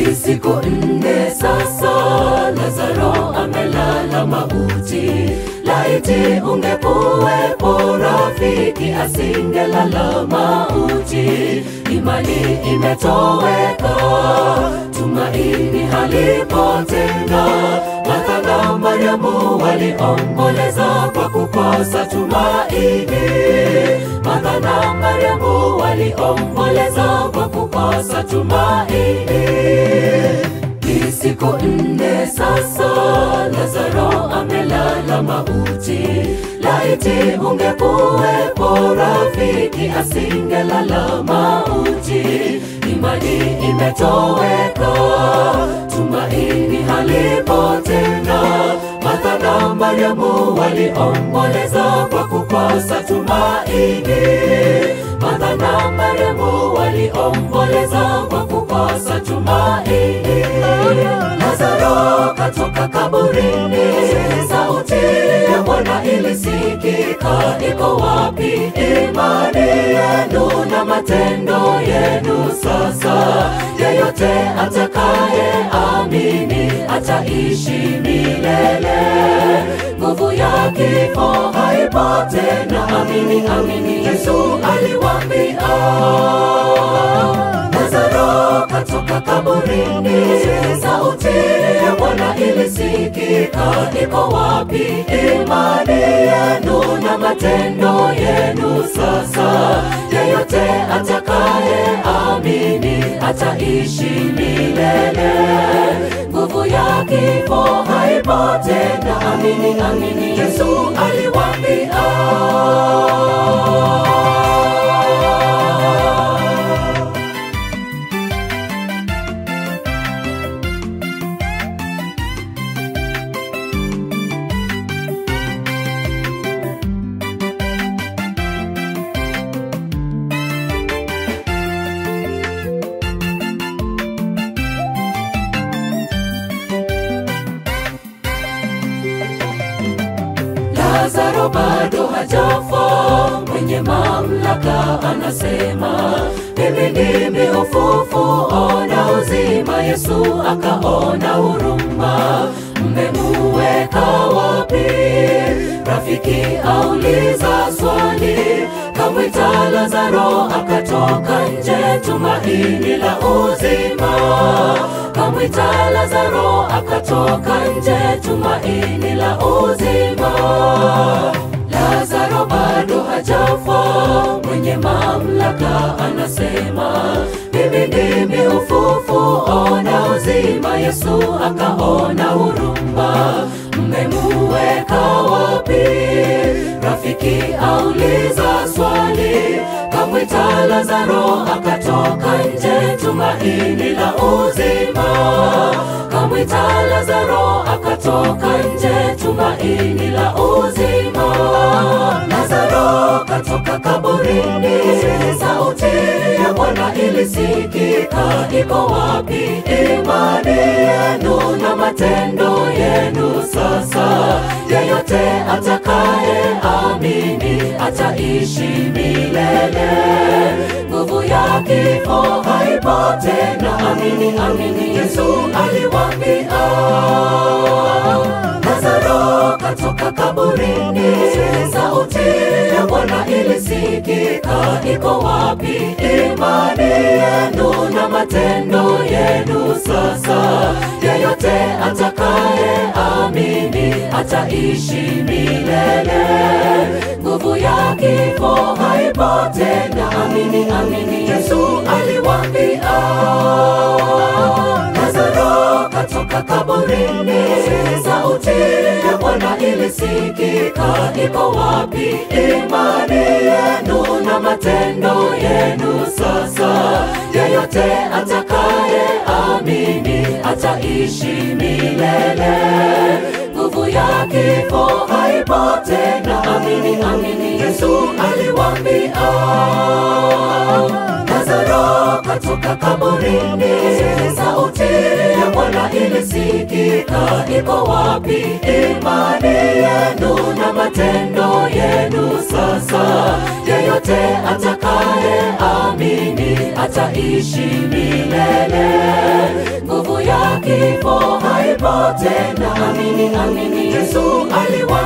Ni siku nne sasa, Lazaro amelala mauti. Laiti ungekuwepo rafiki, asingelala mauti. Imani imetoweka, tumaini halipo tena. Martha na Mariamu waliomboleza kwa kukosa tumaini. Martha na Mariamu waliomboleza kwa kukosa tumaini. Ni siku nne sasa, Lazaro amelala mauti. Laiti ungekuwepo rafiki, asingelala mauti. Imani imetoweka, tumaini halipo tena. Martha na Mariamu waliomboleza kwa kukosa tumaini. Martha na Mariamu waliomboleza kwa kukosa tumaini. Lazaro katoka kaburini, sauti ya Bwana ilisikika, iko wapi imani yenu na matendo yenu? Sasa yeyote atakaye amini ataishi milele, nguvu ya kifo haipo tena. Amini, amini, Yesu aliwaambia Lazaro katoka kaburini, sauti ya Bwana ilisikika, iko wapi imani yenu na matendo yenu? Sasa yeyote atakaye amini ataishi milele, nguvu ya kifo haipo tena. Amini, amini, Yesu aliwaambia. Lazaro bado hajafa, mwenye mamlaka anasema, mimi ndimi ufufuo na uzima. Yesu akaona huruma, mmemuweka wapi? Rafiki auliza swali, kamwita Lazaro akatoka nje, tumaini la uzima. Kamwita Lazaro akatoka nje, tumaini la uzima. Lazaro bado hajafa, mwenye mamlaka anasema, mimi ndimi ufufuo na uzima. Yesu akaona huruma, mmemuweka wapi? Rafiki auliza swali, kamwita Lazaro akatoka nje, tumaini la uzima. Kamwita Lazaro akatoka nje, tumaini la uzima. Lazaro katoka kaburini, sauti ya Bwana ilisikika, iko wapi imani yenu na matendo yenu? Sasa yeyote atakaye amini ataishi milele, nguvu ya kifo haipo tena. Amini, amini, Yesu aliwaambia Lazaro katoka kaburini, sauti ya Bwana ilisikika, iko wapi imani yenu na matendo yenu? Sasa yeyote atakaye amini ataishi milele, nguvu ya kifo haipo tena. Amini, amini, Yesu aliwaambia Lazaro katoka kaburini, sauti ya Bwana ilisikika, iko wapi imani yenu na matendo yenu? Sasa yeyote atakaye amini ataishi milele, nguvu ya kifo haipo tena. Amini, amini, Yesu aliwaambia Lazaro katoka kaburini, sauti ya Bwana ilisikika, iko wapi imani yenu na matendo yenu? Sasa yeyote atakaye amini ataishi milele, nguvu Yesu aliwa